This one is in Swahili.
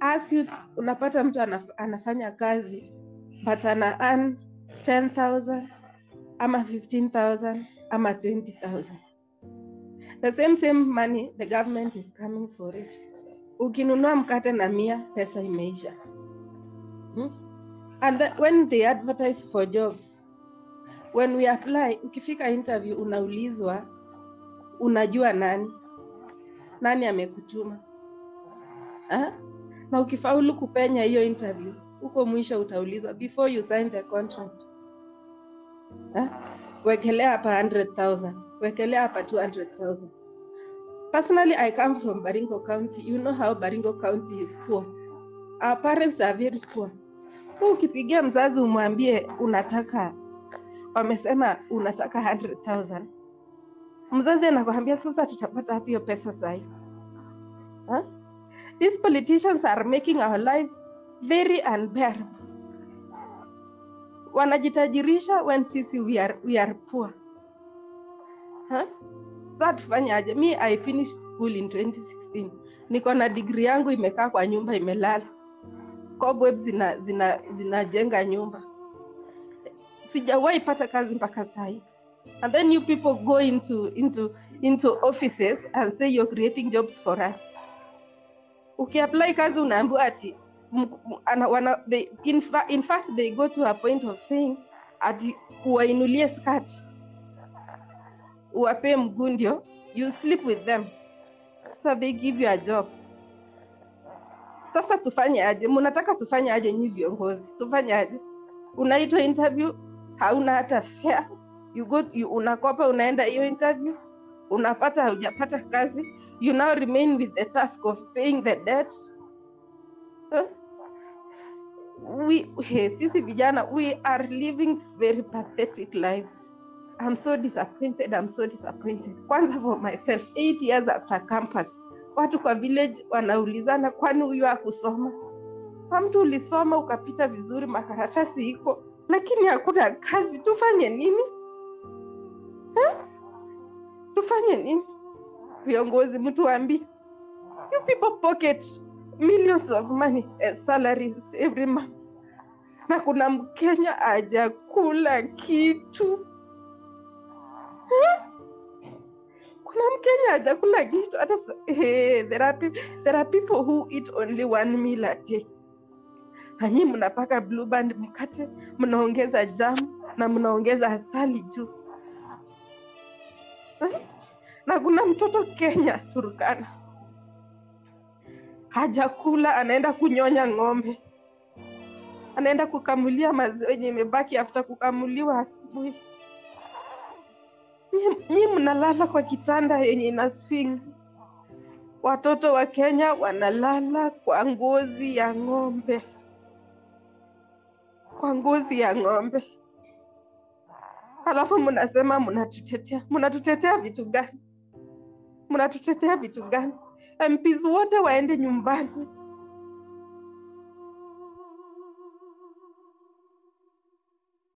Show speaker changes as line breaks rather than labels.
as youths unapata mtu anaf anafanya kazi but ana earn 10000 ama 15000 ama 20000 the same same money the government is coming for it ukinunua mkate na mia pesa imeisha hmm? and the, when they advertise for jobs when we apply ukifika interview unaulizwa unajua nani nani amekutuma ha? na ukifaulu kupenya hiyo interview huko mwisho utaulizwa before you sign the contract ha? wekelea hapa 100000 wekelea hapa 200000 personally i come from baringo county you know how baringo county is poor our parents are very poor so ukipigia mzazi umwambie unataka wamesema unataka 100000 mzazi anakwambia sasa tutapata wapi hiyo pesa sahi huh? these politicians are making our lives very unbearable wanajitajirisha when sisi we are, we are poor huh? saa tufanyaje mi i finished school in 2016 niko na digri yangu imekaa kwa nyumba imelala cobweb zina zina zinajenga nyumba sijawahi pata kazi mpaka sahi and then you people go into into into offices and say you're creating jobs for us ukiapply kazi unaambiwa ati m- m- ana- wana, they, in, fa, in fact they go to a point of saying ati uwainulie skati uwapee mguu ndio you sleep with them so they give you a job sasa tufanye aje mnataka tufanye aje nyi viongozi tufanye aje unaitwa interview hauna hata fare you go you, unakopa unaenda hiyo interview unapata haujapata kazi you now remain with the task of paying the debt huh? we, he, sisi vijana we are living very pathetic lives I'm so disappointed. I'm so disappointed. Kwanza for myself, eight years after campus, watu kwa village wanaulizana, kwani huyu hakusoma? Kwa mtu ulisoma ukapita vizuri, makaratasi iko, lakini hakuna kazi. Tufanye nini eh? Tufanye nini? Viongozi, mtuambie. You people pocket millions of money as salaries every month, na kuna Mkenya hajakula kitu kuna mkenya hajakula kitu hata sa- eh, there, are, pe- there are people who eat only one meal a day nanyi mnapaka blue band mkate mnaongeza jam na mnaongeza asali juu Eh? na kuna mtoto kenya turkana hajakula anaenda kunyonya ng'ombe anaenda kukamulia maziwa yenye imebaki after kukamuliwa asubuhi Nyi- nyi mnalala kwa kitanda yenye ina swing. Watoto wa Kenya wanalala kwa ngozi ya ng'ombe, kwa ngozi ya ng'ombe, halafu mnasema mnatutetea. Mnatutetea vitu gani? Mnatutetea vitu gani? MPs wote waende nyumbani,